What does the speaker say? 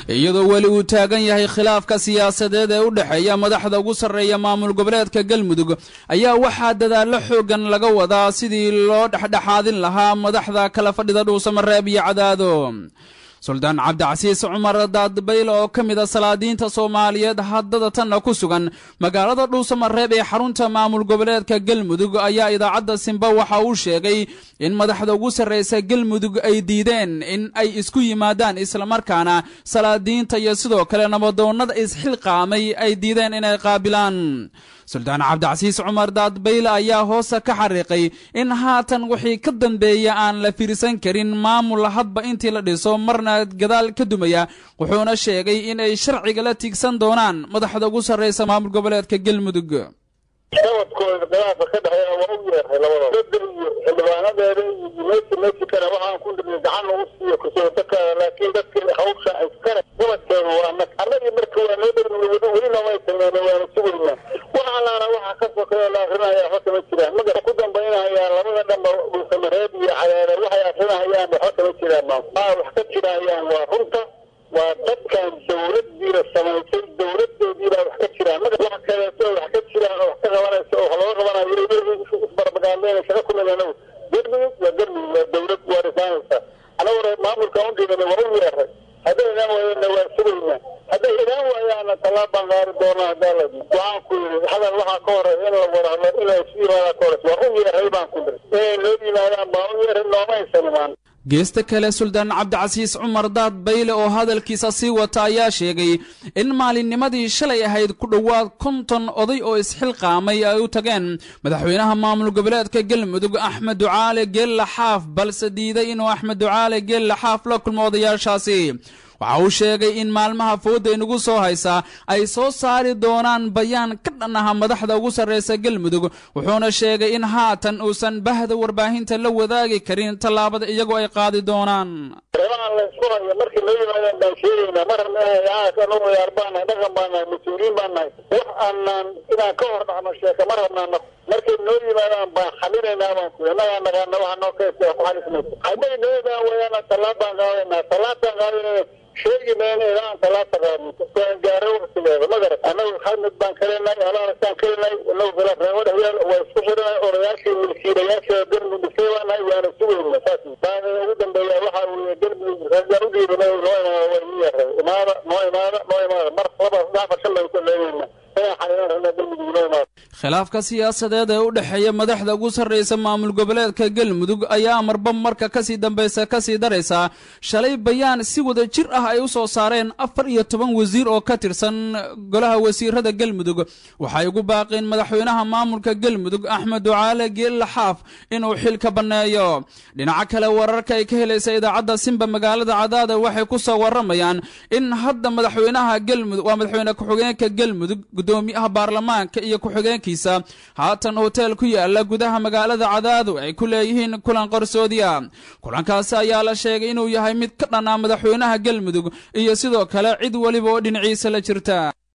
iyadoo weli uu taagan yahay khilaafka siyaasadeed ee u dhexeeya madaxda ugu sarreeya maamul goboleedka galmudug ayaa waxaa dadaallo xooggan laga wadaa sidii loo dhexdhexaadin lahaa madaxda kala fadhida dhuusamareeb iyo cadaado suldaan cabdicasiis cumar daadbayl oo ka mid a salaadiinta soomaaliyeed haddada tanna ku sugan magaalada dhuusamareeb ee xarunta maamul goboleedka galmudug ayaa idaacadda simba waxa uu sheegay in madaxda ugu sarraysa galmudug ay diideen in ay isku yimaadaan islamarkaana salaadiinta iyo sidoo kale nabadoonnada isxilqaamay ay diideen inay qaabilaan suldaan cabdicasiis cumar daadbayle ayaa hoosta ka xariiqay in haatan wixii ka dambeeya aan la fiirsan karin maamul hadba intii la dhiso marna gadaal ka dumaya wuxuuna sheegay in ay sharciga la tiigsan doonaan madaxda ugu sarraysa maamul goboleedka galmudug sabadkooda khilaafka ka dhexeeya waa u yeeray labadaba dada iyo xildhibaanadeeda iyo meesi meesi kale waxaan ku dhibnay gacan ugu siiyo kusootakaada laakiin dadka hawsha iskale gobadkeeda waa anag annagii marka waa noo dhow welina way sameynay waana sugaynaa wax allaana waxa ka sokeeya la akrinaya waxba kama jiraan maga ku dambaynahayaan labada dhanba dhuusamareeb iyo cadaada waxay akrinahayaan waxba kama jiraan maa wax ka jirahayaan waa runta waa dadkan dawladdiina samaysay dawladoodiibaa wax ka jiraan maga wax kaleeto wax ka jiraan oo wax ka qabanaysa oo wax looga qabanayo isbarbagaadeen shaqa ku leedahay galmudug waa galmudug waa dawlad waa dhisaanaysa anaguna maamulka u dhiibana waa u yeeray hadday idaan waayeenna waa sugaynaa hadday idaan waayaana tallaab baan qaari doonaa hadaaladi waxaan ku yidhi hadal waxaa ka horeeya in la wada hadlo in la isu yimaada ka horeysa waa u yeeray baan ku dhiri inay noo yimaadaan baan u yeeray nooma aysan imaan geesta kale suldaan cabdicasiis cumar daad bayle oo hadalkiisa sii wata ayaa sheegay in maalinnimadii shalay ahayd ku dhowaad konton oday oo isxilqaamay ay u tageen madaxweynaha maamul goboleedka galmudug axmed ducaale geella xaaf balse diiday inuu axmed ducaale geella xaaf la kulmo odayaashaasi waxa uu sheegay in maalmaha fooda inugu soo haysa ay soo saari doonaan bayaan ka dhan aha madaxda ugu sarraysa galmudug wuxuuna sheegay in haatan uusan bahda warbaahinta la wadaagi karin tallaabada iyagoo ay qaadi doonaan reebahan la isku hayo markii noo yimaadaan baan sheegaynaa mar rabna wayaar baan nahay dhaqan baan nahay mas-uuliyiin baan nahay wax aanaan inaan ka hor dhacno sheeka mar rabnaana markay noo yimaadaan baan xalinaynaa baan ku annagaa naqaana waxa noo kaysa ku xalismaysa hadday noo yimaadaan wayaana tallaab baan qaadaynaa tallaabtaan qaadinayna sheegi mayna ilaa aan tallaabta qaadno aan gaaro waqtigeeda ma garat annagu xadmid baan kalenay alaarasaan kalenay inagu khilaaf reebo dhexyaal waa isku xiranay odayaashii milkiilayaasha galmudug dhisay baan nahay waana sugayna saas baana ugu dambeeya waxa weeye galmudug ragaan u dhiibanay noo imaada waa ii yaray imaada noo imaada noo imaada mar laba saddex afar shan baan ku leeyaynaa inaan xalinan rabnaa galmudug noo imaada khilaafka siyaasadeed ee u dhexeeya madaxda ugu sarraysa maamul goboleedka galmudug ayaa marba marka kasii dambaysa kasii daraysa shalay bayaan si wada jir ah ay u soo saareen afar iyo toban wasiir oo ka tirsan golaha wasiirada galmudug waxay ugu baaqeen madaxweynaha maamulka galmudug axmed ducaale geella xaaf inuu xilka banneeyo dhinaca kale wararka ay ka helaysa idaacadda simba magaalada cadaada waxay ku soo waramayaan in hadda madaxweynaha galmudug waa madaxweyne ku-xigeenka galmudug gudoomiyaha baarlamaanka iyo ku-xigeenka haatan hoteel ku yaala gudaha magaalada cadaadu ay ku leeyihiin kulan qarsoodiya kulankaasi ayaa la sheegay inuu yahay mid ka dhanaa madaxweynaha galmudug iyo sidoo kale cid weliba oo dhinaciisa la jirta